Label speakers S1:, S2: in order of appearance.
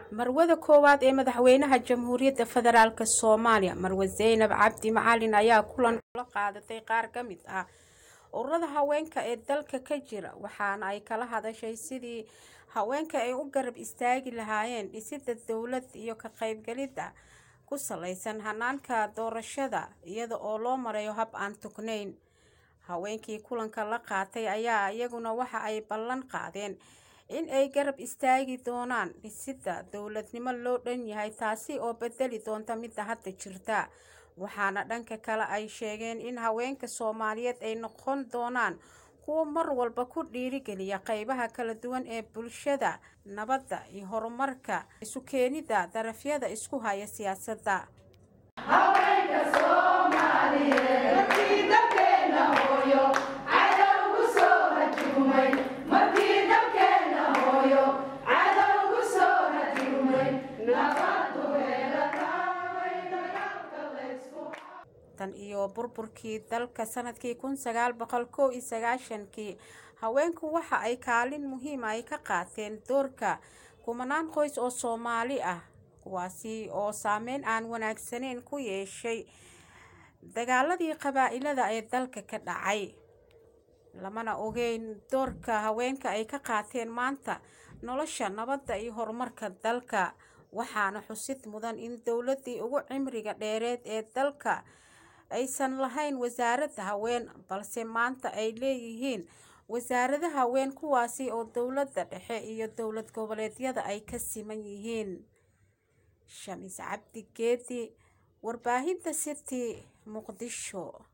S1: marwada koowaad ee madaxweynaha jamhuuriyadda federaalk soomaaliya marwe zaynab cabdi macalin ayaa kulan kula qaadatay qaar ka mid ah ururada haweenka ee dalka ka jira waxaana ay kala hadashay sidii haweenka ay u garab istaagi lahaayeen dhisida dowlad iyo ka qaybgalida ku salaysan hanaanka doorashada iyada oo loo marayo hab aan tugnayn haweenkii kulanka la qaatay ayaa iyaguna waxa ay ballan qaadeen in ay garab istaagi doonaan dhisida dowladnimo loo dhan yahay taasi oo bedeli doonta midda hadda jirta waxaana dhanka kale ay sheegeen in haweenka soomaaliyeed ay noqon doonaan kuwo mar walba ku dhiirigeliya qeybaha kala duwan ee bulshada nabadda iyo horumarka isu keenida darafyada isku haya siyaasadda tan iyo burburkii dalka sanadkii kun sagaal boqol kow iyo sagaashankii haweenku waxa ay kaalin muhiima ay ka qaateen doorka kumanaan qoys oo soomaali ah kuwaasi oo saameyn aan wanaagsaneyn ku yeeshay dagaaladii qabaa-ilada ee dalka ka dhacay lamana ogeyn doorka haweenka ay ka qaateen maanta nolosha nabadda iyo horumarka dalka waxaana xusid mudan in dowladii ugu cimriga dheereed ee dalka aysan lahayn wasaaradda haween balse maanta ay leeyihiin wasaarada haween kuwaasi oo dowladda dhexe iyo dowlad goboleedyada ay ka siman yihiin shamiis cabdi geedi warbaahinta city muqdisho